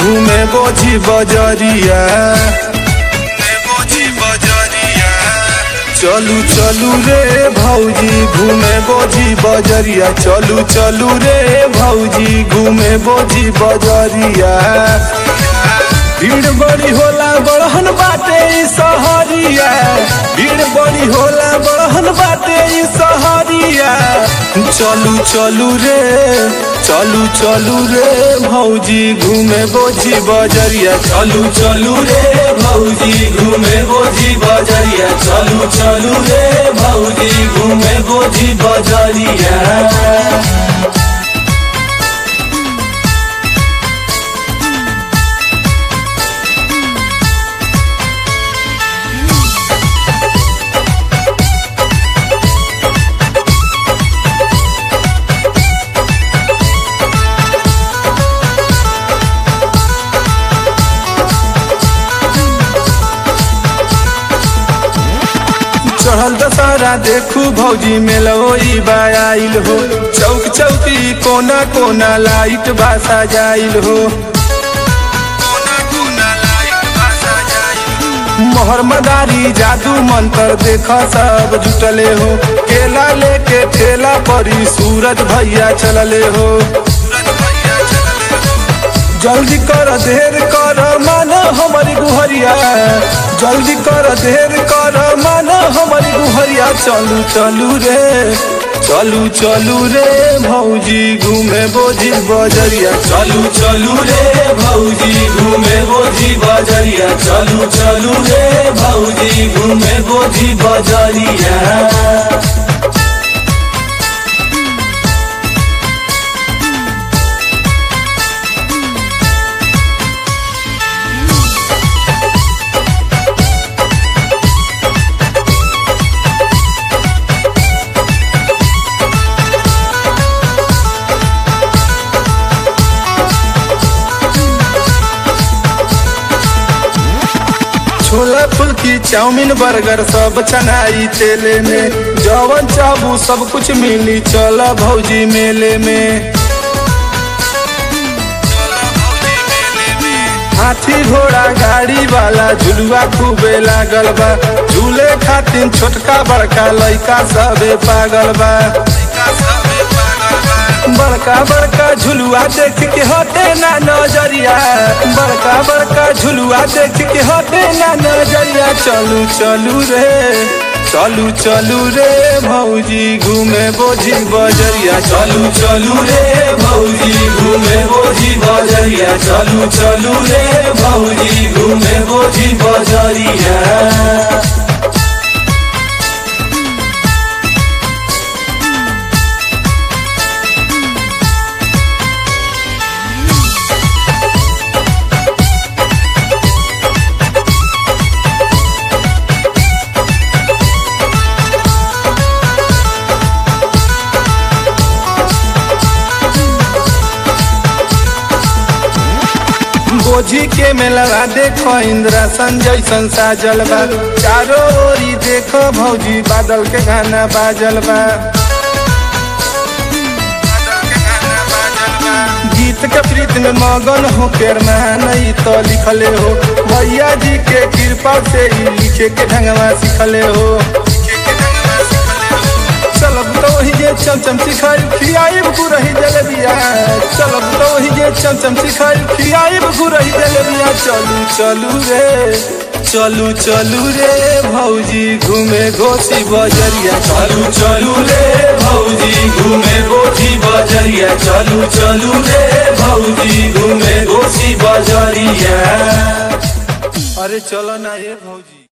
घूमे बोझी बजरिया घूमे बोझी बजरिया चलू चलू रे भौजी घूमे बोझी बजरिया चलू चलू रे भौजी घूमे बोझी बजरिया भीड़ बड़ी होला बड़हन बाटे ई सहरिया भीड़ बड़ी होला बड़हन बाटे ई सहरिया चलू चलू रे चलू चलू रे भौजी घूमे बोझी बजरिया चलू चलू रे भौजी घूमे बोझी बजरिया चलू चलू रे भौजी घूमे बोझी बजरिया चढ़ल दशहरा देखू भौजी मेलोई बाइल हो चौक चौकी कोना कोना लाइट बासा जाइल हो मोहर मदारी जादू मंत्र देख सब जुटले हो केला लेके ठेला परी सूरज भैया चलले हो जल्दी कर देर कर मान हमारी गुहरिया जल्दी कर देर कर मान हमारी गुहरिया चलू चलू रे चलू चलू रे भौजी घूमे बोझी बजरिया चलू चलू रे भौजी घूमे बोझी बजरिया चलू चलू रे भौजी घूमे बोझी बजरिया छोला फुल्की चाउमीन बर्गर सब छनाई तेले में जवन चाबू सब कुछ मिली चल भौजी मेले में हाथी घोड़ा गाड़ी वाला झुलुआ खूबे लागल बा झूले खातिर छोटका बड़का लइका सबे पागल बा बड़का बड़का झुलुआ देख के हटे ना नजरिया बड़का बड़का झुलुआ देख के हटे ना नजरिया चलू चलू रे चलू चलू रे भौजी घूमे बोझी बजरिया चलू चलू रे भौजी घूमे बोझी बजरिया चलू चलू रे भौजी घूमे बोझी बजरिया बोझी के मेलवा देखो इंद्रासन जैसन साजल बा चारों ओरी देखो भौजी बादल के गाना बाजल बा गीत के प्रीत में मगन हो के नहीं तो लिखले हो भैया जी के कृपा से ही लिखे के ढंगवा सिखले हो चलब तो वही जे चमचम सिखाई खियाई गुरही जलेबिया चलब तो वही जे चमचम सिखाई खियाई गुरही जलेबिया चलू चलू रे चलू चलू रे भौजी घूमे घोसी बजरिया चलू चलू रे भौजी घूमे घोसी बजरिया चलू चलू रे भौजी घूमे घोसी बजरिया अरे चलो ना ये भौजी